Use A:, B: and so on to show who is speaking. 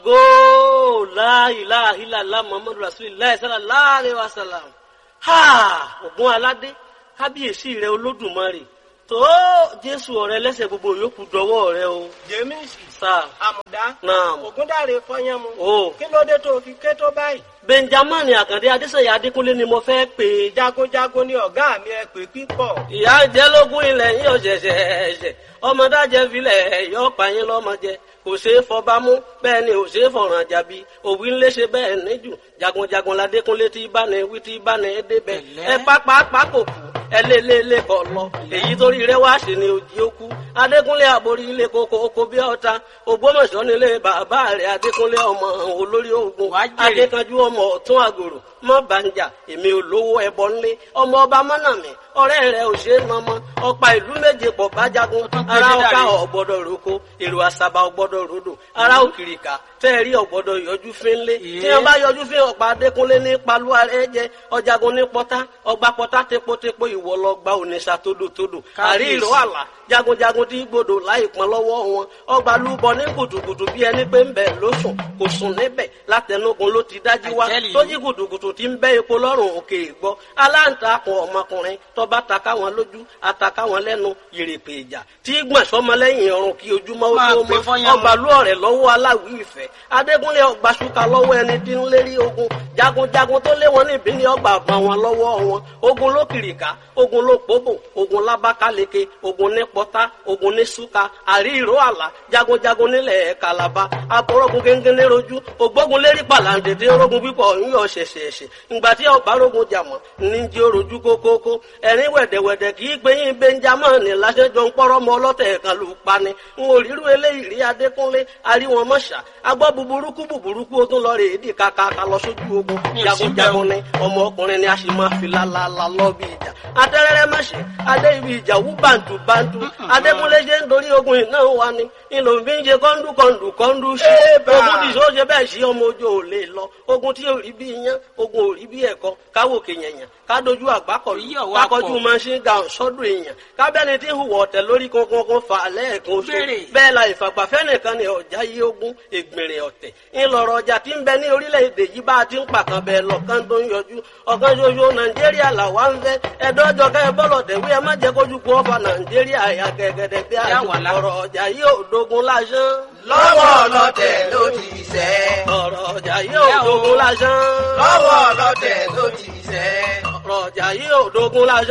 A: ògo láìláìláìlá muhammadu rasulillah sallallahu alaihi wasallam ha ògùn aládé kábíyèsí rẹ olódùmarè tó jésù ọ̀rẹ́ lẹ́sẹ̀ gbogbo yòókù dọwọ́ rẹ o
B: jẹ́mísì
A: sáà
B: àmùdá
A: Naam.
B: ògúndàrè fọyánmu
A: o
B: kí ló dé tó fi ké tó báyìí
A: benjamin àkàndé adéṣeyà adékúnlé ni mo fẹ́ pè é
B: jagunjagun ni ọ̀gá mi ẹ pè pípọ̀
A: ìyá jẹlógún ilẹ̀ yín ọ̀ṣẹ̀ṣẹ̀ ẹ̀ṣẹ̀ ọmọdájẹ́ filẹ̀ yọ pààyàn lọ́mọdé kò ṣeé fọbámú bẹ́ẹ̀ ni ò ṣeé fọ̀ràn jàbí òwì ńlẹ̀ ṣe bẹ́ẹ̀ níjù jagunjagun ládékúnlé tí bá ní wí tí bá ní débẹ̀ ẹ pápá kò kú ẹ lé lé lé kọ lọ èyí torí rẹ wá sí ni òjì ó kú adékúnlé àborí ilé koko oko bí ọta ògbómọ̀ṣọ́ nílé bàbá rẹ adékúnlé ọmọ olórí ogun adékanjú ọmọ ọ̀tún àgòrò mọ bàǹjà èmi olówó ẹbọ ńlé ọmọ ọba mọnàmí ọ̀rẹ́ rẹ ò ṣe é mọmọ ọ̀pá ìlú méje pọ̀ bájagun ara ọkà ọgbọ́dọ̀ roko èrò àṣàbà ọgbọ́dọ̀ rodò ara òkìrìkà tẹẹrí ọgbọ́dọ̀ yọjú fínlé tí wọn bá yọjú fín ọ̀pá adékúnlé ní paluwa rẹ jẹ ọjàgun ní pọtá ọgbà pọtá tepotepo ìwọ lọ gba ònìṣà tódòtódò àrí ìró àlà jagunjagun tí gbòdò láì pọn lọ́wọ́ wọn ọgbà lúbọ ní gùdùgùdù bí ẹni pé ń bẹ ló sùn kò sùn níbẹ̀ látẹnugun ló ti dájú wá tó jí gùdùgùdù tí ń bẹ epo lọ́rùn òkè ìgbọ́ aláǹtakùn ọmọkùnrin tọba taka wọn lójú ataka wọn lẹ́nu yèrèpè ìjà tí gbọ̀n sọmọlẹ́yìn ọrùn kí ojúmọ́ ó tó mọ́ ọgbà lú ọ̀rẹ́ lọ́wọ́ aláwí ìfẹ́ adégúnlé ọgbà ṣúkà lọ́wọ́ ẹni tí ń lérí ogun jagunjagun tó lé wọn níbí ní ọgbà àbá wọn lọ́wọ́ wọn ogun ló kìrìkà ogun ló pòbò ogun lábákáleke ogun ní pọ́tá ogun ní ṣúkà àrí ìró àlà jagunjagun nílẹ̀ kàlàbà abọ́rọ́gun gẹ́gẹ́ rojú ògbógun lérí pàlàǹdèdè orogun pípọ̀ ń yọ ṣẹ̀ṣẹ̀ṣẹ̀ ìgbà tí ọgbà rogun jàmọ̀ ní jí orojú kókókó ẹ̀rín wẹ̀dẹ̀wẹ̀dẹ̀ kì í gbé yín benjamin lásẹjọ ń pọ́rọ́ mọ ọlọ́tẹ̀ kan lù pani ń orírú eléyìí rí adékúnlé aríwọn mọ́ṣà agbọ́ buburúkú buburúkú ó tún lọ rè é dì kàkàkà lọ sójú ogun jagunjagun ni ọmọ ọkùnrin ni a sì máa fi lálálá lọ bí ìjà atẹ́rẹ́rẹ́ mọ́ṣẹ́ adé ibi ìjà wú bàǹtù bàǹtù adékúnlé ṣe ń dorí ogun iná wa ni ìlò ń fi ń ṣe kọ́ńdú kọ́ńdú kọ́ńdú sí ogun tí sọ ṣe bẹ́ẹ̀ sí ọmọ ojú ò lè lọ ogun tí ò rí bí iyán ogun ò rí bí ẹ̀kọ́ káwòkè yẹ̀yàn kádojú àgbákọ̀lù kákọjú machine gun sọ́dọ̀ èèyàn kábẹ́ni tí ń hùwà ọ̀tẹ̀ lórí kankan fà lẹ́ẹ̀kan oṣù bẹ́ẹ̀ la ìfàgbàfẹ́ nìkan ni ọ̀já yí ogún ègbèrè ọ̀tẹ̀ ńlọrọ̀ ọjà tí ń bẹ ní orílẹ̀-èdè yìí bá a ti ń pàkan bẹ́ẹ̀ lọ́kàn tó ń yọjú ọ̀kan ṣoṣo nàìjíríà làwa ń fẹ́ ẹ̀dọ́jọ́ kẹ́ ẹ bọ́lọ̀ tẹ̀wé ẹ má jẹ́ kójú kú ọ̀fà nàìjíríà ẹ̀yà gẹ̀gẹ̀dẹ̀ bí ọ̀rọ̀ ọjà yìí ò dogun lásán.
C: lọ́wọ́ ọlọ́tẹ̀ ló ti sẹ́.
A: ọ̀rọ̀ ọjà yìí ò dogun lásán.
C: lọ́wọ́ ọlọ́tẹ̀ ló ti sẹ́.
A: ọ̀rọ̀ ọjà yìí ò dogun lásán.